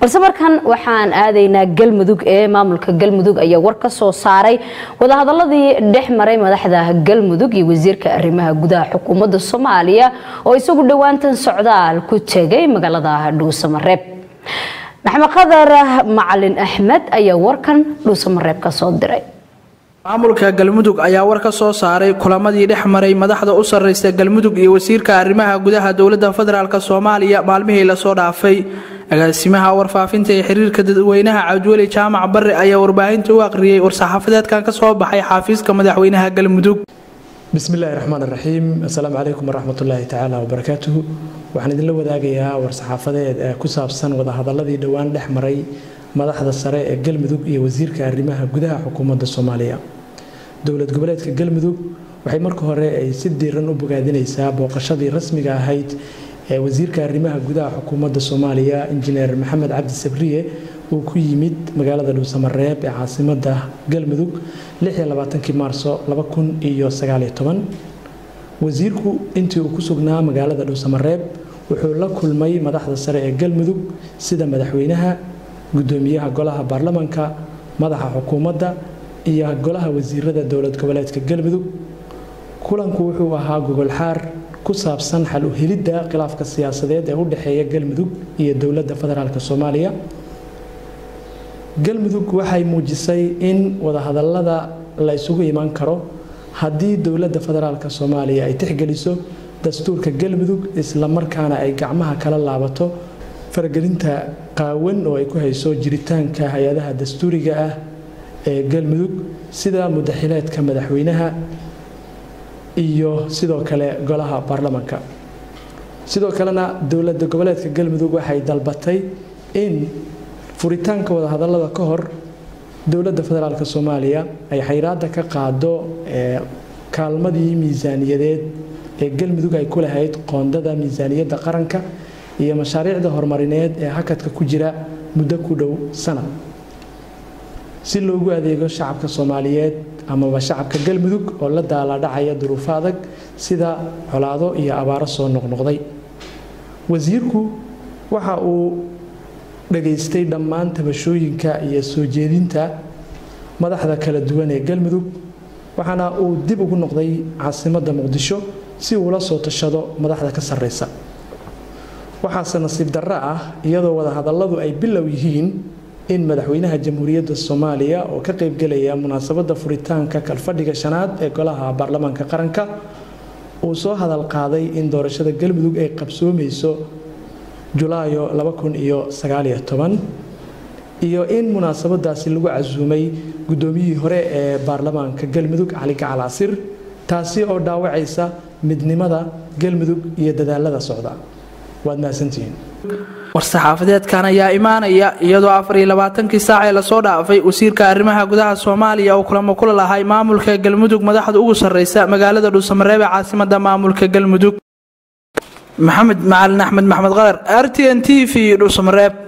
balse markan waxaan aadaynaa galmudug ee maamulka galmudug ayaa war ka soo saaray wadahadaladii dhex maray madaxda galmudug iyo wasiirka arrimaha gudaha xukuumadda soomaaliya oo isagu dhowaantan socdaal ku tegay magaalada dhuusamareeb maxamed qadar macalin axmed ayaa warkan dhuusamareeb ka soo diray maamulka galmudug ayaa war ka soo saaray kulamadii dhex maray madaxda u sarreysa galmudug iyo wasiirka arrimaha gudaha dowladda federaalk soomaaliya maalmihii lasoo dhaafay agaasimaha warfaafinta ee xiriirka dadweynaha cabdiweli jaamac barre ayaa warbaahinta u aqriyey war-saxaafadeedkan ka soo baxay xafiiska madaxweynaha galmudug bismillahi raxmaan raxiim assalaamu calaykum waraxmatullaahi tacaala wabarakaatuhu waxaan idinla wadaagayaa war-saxaafadeed ee ku saabsan wadahadaladii dhowaan dhex maray madaxda sare ee galmudug iyo wasiirka arrimaha gudaha xukuumadda soomaaliya dowlad goboleedka galmudug waxay marka hore ay si diiran u bogaadinaysaa booqashadii rasmiga ahayd ee wasiirka arrimaha gudaha xukuumadda soomaaliya injineer maxamed cabdi sabriye uu ku yimid magaalada dhuusamareeb ee caasimada galmudug maarso wasiirku intii uu ku sugnaa magaalada dhuusamareeb wuxuu la kulmay madaxda sare ee galmudug sida madaxweynaha gudoomiyaha golaha baarlamanka madaxa xukuumadda iyo golaha wasiirada dowlad goboleedka galmudug kulanku wuxuu ahaa gogolxaar ku saabsan xal u helidda khilaafka siyaasadeed ee u dhexeeya galmudug iyo dowladda federaalk soomaaliya galmudug waxay muujisay in wadahadalada la isugu iman karo haddii dowladda federaalk soomaaliya ay tixgeliso dastuurka galmudug islamarkaana ay gacmaha kala laabato faragelinta qaawan oo ay ku hayso jiritaanka hay-adaha dastuuriga ah ee galmudug sida mudaxileedka madaxweynaha iyo sidoo kale golaha baarlamanka sidoo kalena dowlada goboleedka galmudug waxay dalbatay in furitaanka wadahadalada ka hor dowladda federaalk soomaaliya ay xayraada ka qaado kaalmadii miisaaniyadeed ee galmudug ay ku lahayd qoondada miisaaniyadda qaranka iyo mashaariicda horumarineed ee hakadka ku jira muddo ku dhow sanad si loogu adeego shacabka soomaaliyeed amaba shacabka galmudug oo la daaladhacaya duruufo adag sida colaado iyo abaaro soo noqnoqday wasiirku waxa uu dhageystay dhammaan tabashooyinka iyo soo jeedinta madaxda kala duwan ee galmudug waxaana uu dib ugu noqday caasimadda muqdisho si uu la soo tashado madaxda ka sarreysa waxaase nasiib darro ah iyadoo wadahadalladu ay bilow yihiin in madaxweynaha jamhuuriyadda soomaaliya oo ka qaybgelaya munaasabadda furitaanka kalfadhiga shanaad ee golaha baarlamaanka qaranka uu soo hadal qaaday in doorashada galmudug ay qabsoomayso julaayo iyo in munaasabadaasi lagu casuumay guddoomiyihii hore ee baarlamaanka galmudug cali gacal casir taasi oo dhaawacaysa midnimada galmudug iyo dadaalada socda waad mahadsantihiin war-saxaafadeedkan ayaa imaanaya iyadoo afar iyo labaatankii saac ee lasoo dhaafay wasiirka arrimaha gudaha soomaaliya oo kulamo kula lahay maamulka galmudug madaxda ugu sarreysa magaalada dhuusamareeb ee caasimada maamulka galmudug maxamed macalin axmed maxmed qadar r t n t v dhuusamareeb